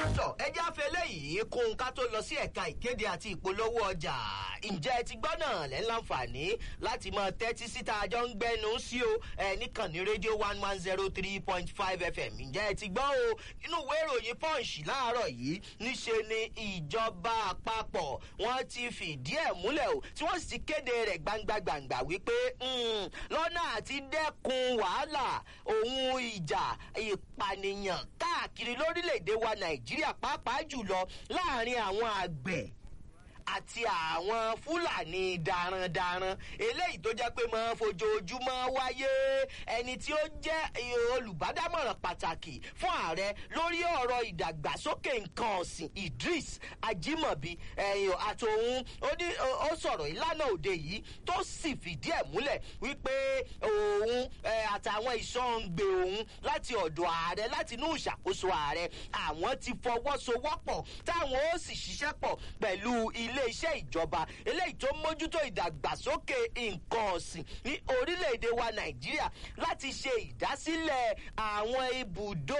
sọ ẹjẹ́ afẹ́lẹ́ yìí kún ká tó lọ sí ẹ̀ka ìkéde àti ìpolówó ọjà ǹjẹ́ ẹ ti gbọ́ náà lẹ́ ń láǹfààní láti máa tẹ́tí síta àjọ ń gbẹnu sí o ẹ nìkan ní rédíò one one zero three point five fm ǹjẹ́ ẹ ti gbọ́ o inú ìwé ìròyìn punch láàárọ̀ yìí níṣe ni ìjọba àpapọ̀ wọ́n ti fìdí ẹ̀ múlẹ̀ o tí wọ́n sì ti kéde rẹ̀ gbangba-gbàngbà wípé lọ́nà àti dẹ́kun wàhálà òun ìjà ìpànìyàn káàkiri lórílẹ̀‐èdè wa nàìjíríà pàápàá jùlọ láàrin àwọn àgbẹ̀ àti àwọn fúlàní darandaran eléyìí tó jẹ́ pé máa fojoojúmọ́ wáyé ẹni tí ó jẹ́ olùbádámọ̀ràn pàtàkì fún ààrẹ lórí ọ̀rọ̀ ìdàgbàsókè nǹkan ọ̀sìn idris ajimobi àtòun ó sọ̀rọ̀ ìlànà òde yìí tó sì fìdí ẹ̀ múlẹ̀ wípé òun àtàwọn ìṣọ́ǹgbè òun láti ọ̀dọ̀ ààrẹ láti inú ìṣàkóso ààrẹ àwọn ti fọwọ́sowọ́pọ̀ táwọn ó sì ṣiṣẹ́ pọ̀ pẹ̀lú ilé iléeṣẹ́ ìjọba eléyìí tó mójútó ìdàgbàsókè nǹkan ọ̀sìn ní orílẹ̀-èdè wa nàìjíríà láti ṣe ìdásílẹ̀ àwọn ibùdó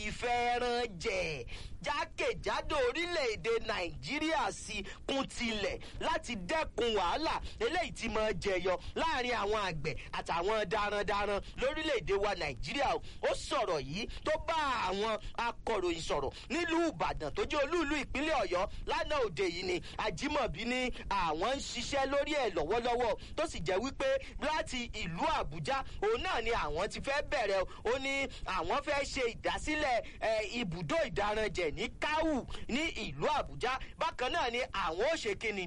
ìfẹ́ranjẹ̀ jákèjádò orílẹ̀-èdè nàìjíríà sí kún tilẹ̀ láti dẹ́kun wàhálà eléyìí ti máa jẹyọ láàrin àwọn àgbẹ̀ àtàwọn darandaran lórílẹ̀-èdè wa nàìjíríà ó sọ̀rọ̀ yìí tó bá àwọn akọ̀ròyìn sọ̀rọ̀ nílùú ìbàdàn tó jẹ́ olúùlú ìpínlẹ̀ ọ̀yọ́ lánàá òde yìí ni ajimobi ní àwọn ń ṣiṣẹ́ lórí ẹ̀ lọ́wọ́lọ́wọ́ tó sì jẹ́ wípé láti ìlú àbújá òun náà ni àwọn ti fẹ́ bẹ̀rẹ̀ ó ní àwọn fẹ́ ṣe ìdásílẹ̀ ibùdó ìdaranjẹ̀ ní káwù ní ìlú àbújá bákan náà ni àwọn ò ṣe kíni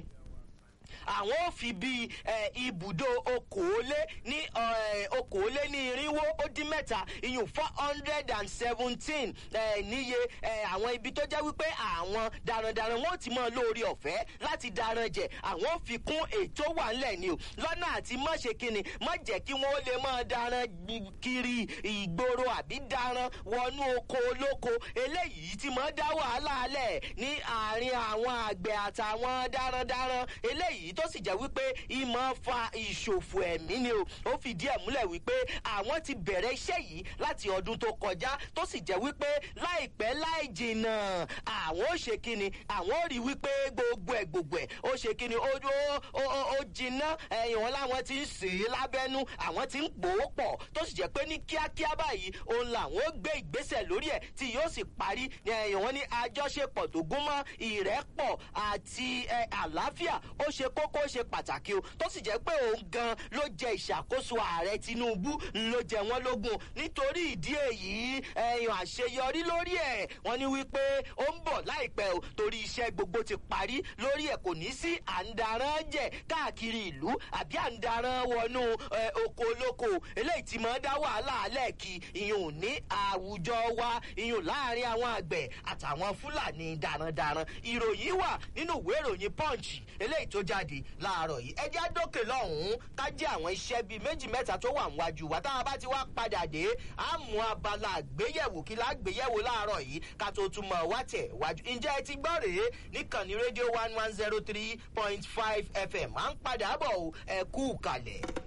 àwọn ò fi bíi ibùdó okòólé ní okòólé ní irinwó ó dín mẹ́ta iyùn four hundred and seventeen níye àwọn ibi tó jẹ́ wípé àwọn darandaran wọn ò ti mọ lórí ọ̀fẹ́ láti daran jẹ àwọn ò fi kún ètò wà ńlẹ̀ ni o lọ́nà àti má ṣe kíni má jẹ́ kí wọ́n lè máa daran kiri ìgboro àbí daran wọnú oko olóko eléyìí ti máa dá wàhálà alẹ̀ ní àárín àwọn àgbẹ̀ àtàwọn darandaran eléyìí tó sì jẹ́ wípé ìmọ̀ fa ìṣòfò ẹ̀mí ni o ó fìdí ẹ̀ múlẹ̀ wípé àwọn ti bẹ̀rẹ̀ iṣẹ́ yìí láti ọdún tó kọjá tó sì jẹ́ wípé láìpẹ́ láì jìnnà àwọn ò ṣe kíni àwọn ò rí wípé gbogbo ẹ̀ gbogbo ẹ̀ ó ṣe kíni ó ó jìnnà ẹ̀yìn wọn láwọn ti ń sè é lábẹ́nú àwọn ti ń gbòó pọ̀ tó sì jẹ́ pé ní kíákíá báyìí òun làwọn ó gbé ìgbésẹ̀ lórí ẹ̀ tí yóò sì parí ẹ̀yìn wọn ní àjọṣepọ̀ tó gúnmọ́ ìrẹ́pọ̀ àti àlàáfíà ó ṣe kókó ṣe pàtàkì o tó sì jẹ́ pé òun gan ló jẹ ìṣàkóso ààrẹ tinubu ló jẹ wọ́n lógún nítorí ìdí èyí ẹ̀yàn àṣeyọrí lórí ẹ̀ wọ́n ní wípé ó ń bọ̀ láìpẹ́ o torí iṣẹ́ gbogbo ti parí lórí ẹ̀ kò ní sí àǹdarán jẹ̀ káàkiri ìlú àbí àǹdarán wọnú oko olóko eléyìí ti máa dá wàhálà alẹ́ kí ìyún ní àwùjọ wa ìyún láàrin àwọn àgbẹ̀ àtàwọn fúlàní darandaran ìròyìn wà nínú ìwé ìròyìn punch eléyìí tó jáde láàárọ̀ yìí ẹ jẹ́ dókè lọ́hùn-ún ká jẹ́ àwọn iṣẹ́ bíi méjì mẹ́ta tó wà níwájú wa táwọn bá ti wá padà dé á mú abala àgbéyẹ̀wò kí lágbéyẹ̀wò láàárọ̀ yìí ká tó tún mọ̀ wá tẹ̀ wájú. ǹjẹ́ ẹ ti gbọ́ rèé níkànnì rédíò one one zero three point five fm à ń padà bọ̀ ẹ kú kalẹ̀.